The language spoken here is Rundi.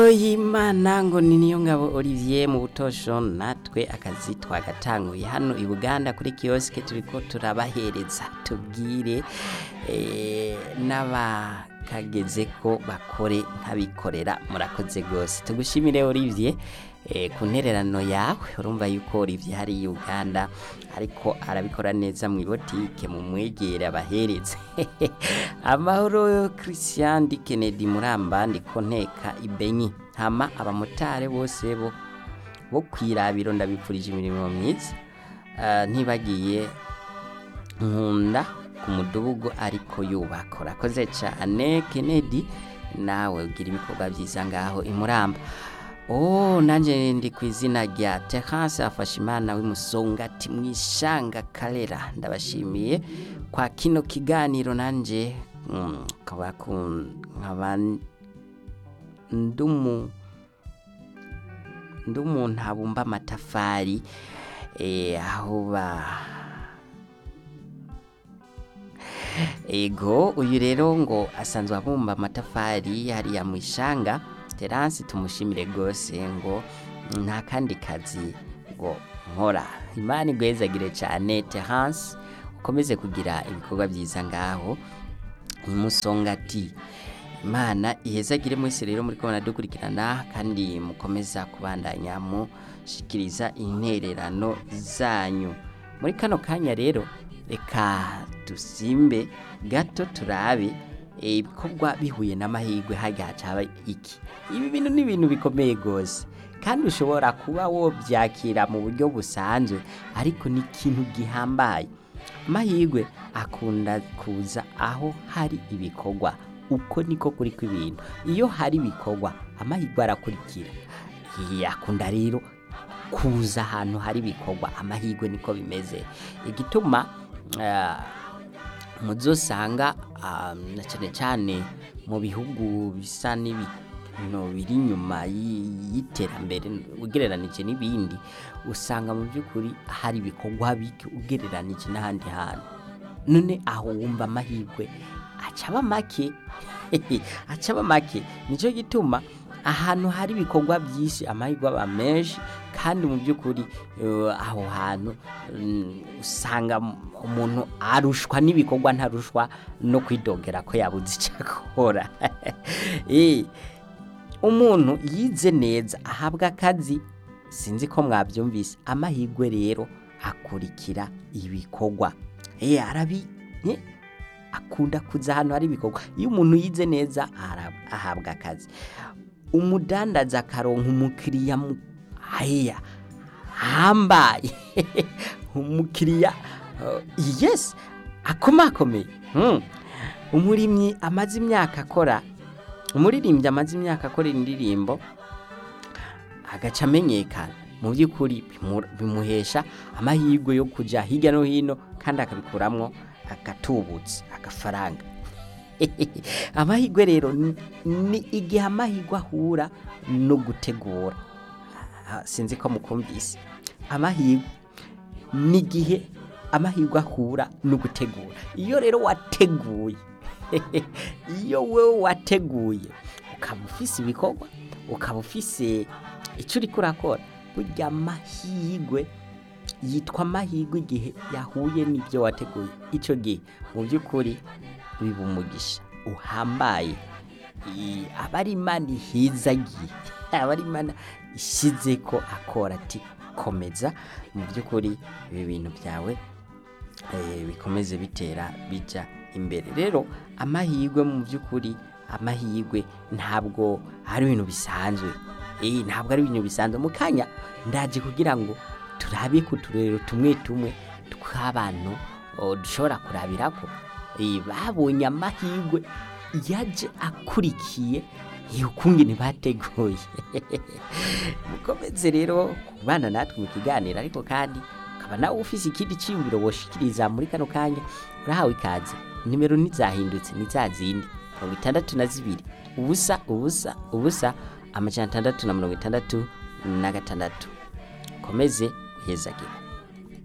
y'imana ngo ni niyo ngabo olivier mu butosho natwe akazi twagatanguye hano i buganda kuri kiyosike turiko turabahereza tubwire eh, n'abakageze ko bakore nk'abikorera murakoze rwose tugushimire olivier eh, ku ntererano yawe urumva yuko olivier hari i uganda ariko arabikora neza mu ibotike mu mwegere abahereze amahoro christian di kennedy muramba ndiko nteka ibenyi hama abamotari bose bo bo kwirabiro ndabipfurije imirimo myiza Ah, ntibagiye nkunda ku mudugudu ariko yubaka urakoze cyane kennedy nawe ugira ibikorwa byiza ngaho imuramba Oh, nanje ndi ku izina rya Terence Afashimana w'imusongati mwishanga Karera ndabashimiye kwa kino kiganiro nanje mm, kaba kun nkaba ndumu ndumuntu abumba amatafari eh, aho ba ego uyu rero ngo asanzwe abumba amatafari hariya mu ishanga terasi tumushimire rwose ngo nta kandi kazi ngo nkora imana igwezagire cyane terasi ukomeze kugira ibikorwa byiza ngaho imusongati imana ihezagire mwese rero muri kubona dukurikirana kandi mukomeza kubandanya mushikiriza intererano zanyu muri kano kanya rero reka dusimbe gato turabe ibikorwa bihuye n'amahirwe hajya hacaba iki ibi bintu ni ibintu bikomeye rwose kandi ushobora kuba wobyakira mu buryo busanzwe ariko ni ikintu gihambaye amahirwe akunda kuza aho hari ibikorwa uko niko kuri kw'ibintu iyo hari ibikorwa amahirwe arakurikira yakunda rero kuza ahantu hari ibikorwa amahirwe niko bimeze igituma ah, muzosanga ah, na cyane cyane mu bihugu bisa n'ibintu biri inyuma y- y'iterambere ugereranije n'ibindi usanga mu by'ukuri hari ibikorwa bike ugereranije n'ahandi hantu none aho wumva amahirwe acaba make acaba make nicyo gituma ahantu hari ibikorwa byinshi amahirwe aba menshi kandi mu by'ukuri eh, aho hantu mm, usanga umuntu arushwa n'ibikorwa ntarushwa no kwidogera ko yabuze icyo akora Eh, umuntu yize neza ahabwa akazi sinzi ko mwabyumvise amahirwe rero akurikira ibikorwa Eh, arabi eh, akunda kuza ahantu hari ibikorwa iyo umuntu yize neza ara- ahabwa akazi umudandaza akaronka umukiriya mu haya hambaye umukiriya uh, yes akomakomeye hmm. umurimyi amaze imyaka akora umuririmbyi amaze imyaka akora indirimbo agaca amenyekana mu by'ukuri bimu- bimuhesha amahirwe yo kujya hirya no hino kandi akabikuramwo agatubutse agafaranga amahirwe rero ni- ni igihe amahirwe ahura no gutegura Ah, sinzi ko mukumvise amahirwe ni igihe amahirwe ahura no gutegura iyo rero wateguye iyo wowe wateguye ukaba ufise ibikorwa ukaba ufise icyo uri kurakora burya amahirwe yitwa amahirwe igihe yahuye n'ibyo wateguye icyo gihe mu by'ukuri biba umugisha uhambaye I- aba ari imana ihizagiye aba ari imana ishyize ko akora ati komeza mu by'ukuri ibi bintu byawe eh, bikomeze bitera bijya imbere rero amahirwe mu by'ukuri amahirwe ntabwo ari ibintu bisanzwe Eh, ntabwo ari ibintu bisanzwe mu kanya ndaje kugira ngo turabe ku turero tumwe tumwe tw'abantu oh, dushobora kurabirako Eh, babonye amahirwe yaje akurikiye ukungene bateguye mukomeze rero kubana natwe mu kiganiro ariko kandi ukaba nawe ufise ikindi cyiyumviro woshikiriza muri kano kanya urahawe ikaze nimero ntizahindutse ni za zindi mirongo itandatu na zibiri ubusa ubusa ubusa amajana atandatu na mirongo itandatu na gatandatu komeze uhezagire